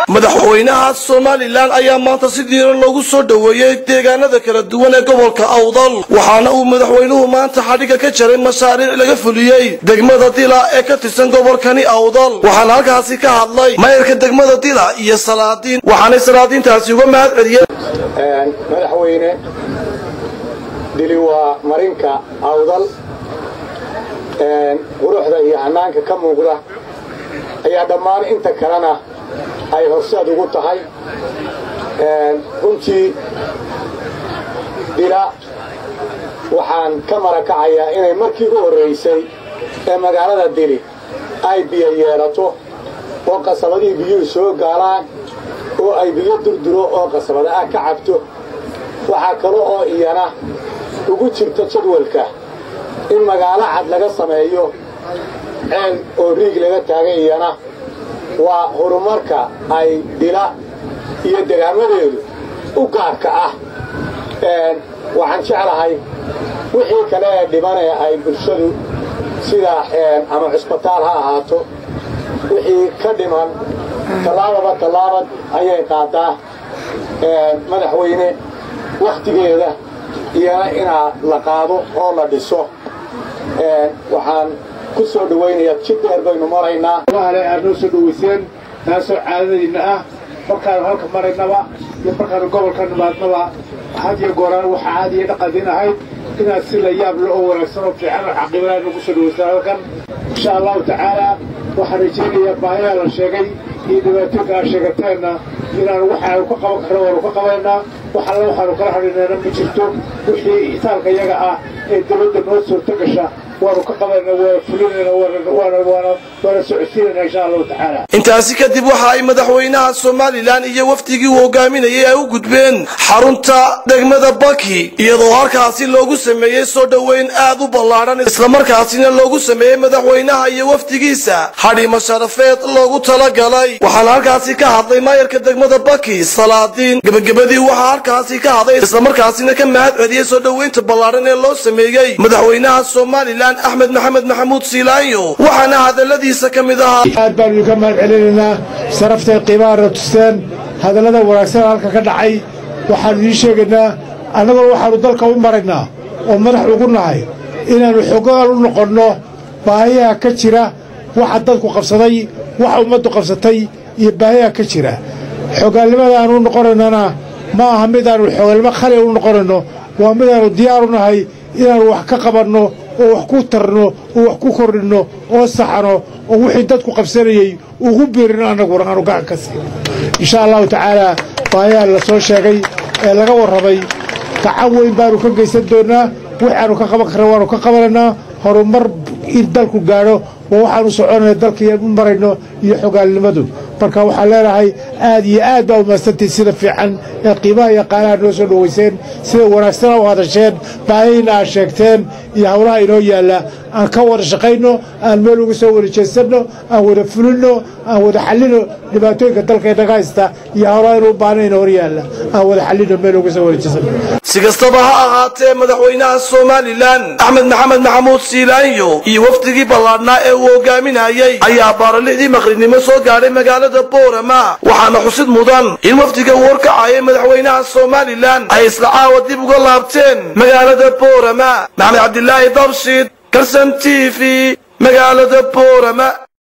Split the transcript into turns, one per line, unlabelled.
madaxweynaha somalilan ayaa maanta si diiran loogu soo dhoweeyey deegaanada kala duwan ee gobolka awdal waxaana uu madaxweynuhu maanta xadhigga ka jaray mashaariic laga fuliyey degmada dila ee ka tirsan gobolkani awdal waxaana halkaasi ka hadlay mayrka degmada dila iyo salaadiin waxaanay salaadiintaasi uga mahad celiyeen
madaxweyne dili waa marinka awdal quruxda iyo hanaanka ka muuqda ayaa dhammaan inta kalena ay horseed ugu tahay runtii dila waxaan ka marakacayaa inay markii u horraysay ee magaalada dili ay biyo yeelato oo qasabadihii biyuhu soo gaalaan oo ay biyo durduro oo qasabada ah ka cabto waxaa kale oo iyana ugu jirta jadwalka in magaalo cad laga sameeyo ceel oo riig laga taagay iyana waa horumarka ay dila iyo degaamadeedu u gaarka ah waxaan jeclahay wixii kale ee dhibanee ay bulshadu sida ama cusbitaal ha ahaato wixii ka dhiman tallaababa tallaabad ayay qaadaa madaxweyne wakhtigeeda iyana inaa la qaado oo la dhiso waxaan ku soo dhawaynayaa jid dheer baynu maraynaa
ale aad noo soo dhawayseen taasoo caadadiinna ah markaanu halka maraynaba iyo markaanu gobolka nimaadnaba had iyo gooraan waxa caadiya dhaqandiin ahayd inaad si la yaab le oo wanaagsan oo fiican oo xaqiibanaa nagu soo dhawaysaan halkan insha allahu tacaala waxaan rajaynayaa baahiyaa la sheegay iyo dhibaatooyinka aad sheegateenna inaanu waxaanu ka qaban karno waanu ka qabaynaa wax alle waxaanu kala hadhinayna ma jirto wixii itaalka iyaga ah ee dawladda noo suurto gasha waanu ka qabayna waa fulinayna waana socodsiinayna insha allahu tacaala
intaasi kadib waxa ay madaxweynaha somalilan iyo wafdigii uu hogaaminayay ay u gudbeen xarunta degmada baki iyadoo halkaasi loogu sameeyey soo dhoweyn aad u ballaadhan islamarkaasina loogu sameeyey madaxweynaha iyo wafdigiisa hadhimo sharafeed loogu talagalay waxaana halkaasi ka hadlay maayarka degmada baki salaadiin gebagabadii waxaa halkaasi ka hadlay islamarkaasina ka mahad celiyey soo dhoweynta ballaadhan ee loo sameeyey madaxweynaha somalilan axmed maxamed maxamuud siilaanyo waxaana hadaladiisa ka mid ahaa
aad baanu idinka mahad celinaynaa saraftay qiimahaana tusteen hadallada wanaagsan halka ka dhacay waxaannu idiin sheegaynaa annagoo waxaannu dalka u maraynaa oo madax ugu nahay inaannu xogaal u noqonno baahiyaha ka jira waxa dadku qabsaday waxa ummaddu qabsatay iyo baahiyaha ka jira xogaalnimadaannu u noqonaynana ma aha midaannu xogaalnimo khali u noqonayno waa midaannu diyaaru nahay inaannu wax ka qabanno oo wax ku tarno oo wax ku kordhinno oo saxano oo wixii dadku qabsanayey ugu biirino annaguna aanu gacan ka siin insha allahu tacaalaa baayaha la soo sheegay ee laga warramay gacan weyn baanu ka geysan doonnaa waxaannu ka qaban karna waannu ka qabanaynaa horumar in dalku gaadho waa waxaannu soconayna dalkaiyo u marayno iyo xogaalnimadu marka waxaan leenahay aad iyo aad baa umaadsantihin sida fiican ee qiimaha iyo qaalaha noo soo dhowayseen sida wanaagsana u hadasheen baahiyina aad sheegteen iyo howlaha inoo yaalla aan ka wada shaqayno aan meel uga soo wada jeesanno aan wada fulinno aan wada xallino dhibaatooyinka dalkeennaga haysta iyo howlaha inuu baahnayn hor yaalla aan wada xallino meel uga soo wada jeesanno
si kastaba ha ahaatee madaxweynaha somalilan axmed maxamed maxamuud siilaanyo iyo wafdigii ballaadhnaa ee uu hogaaminayey ayaa baaralixdii maqrinimo soo gaadhay magaalada boorama waxaana xusid mudan in wafdiga uu horkacayay madaxweynaha somalilan ay isla caawa dib uga laabteen magaalada boorama maxamed cabdilaahi dabshid karsan t v magaalada boorama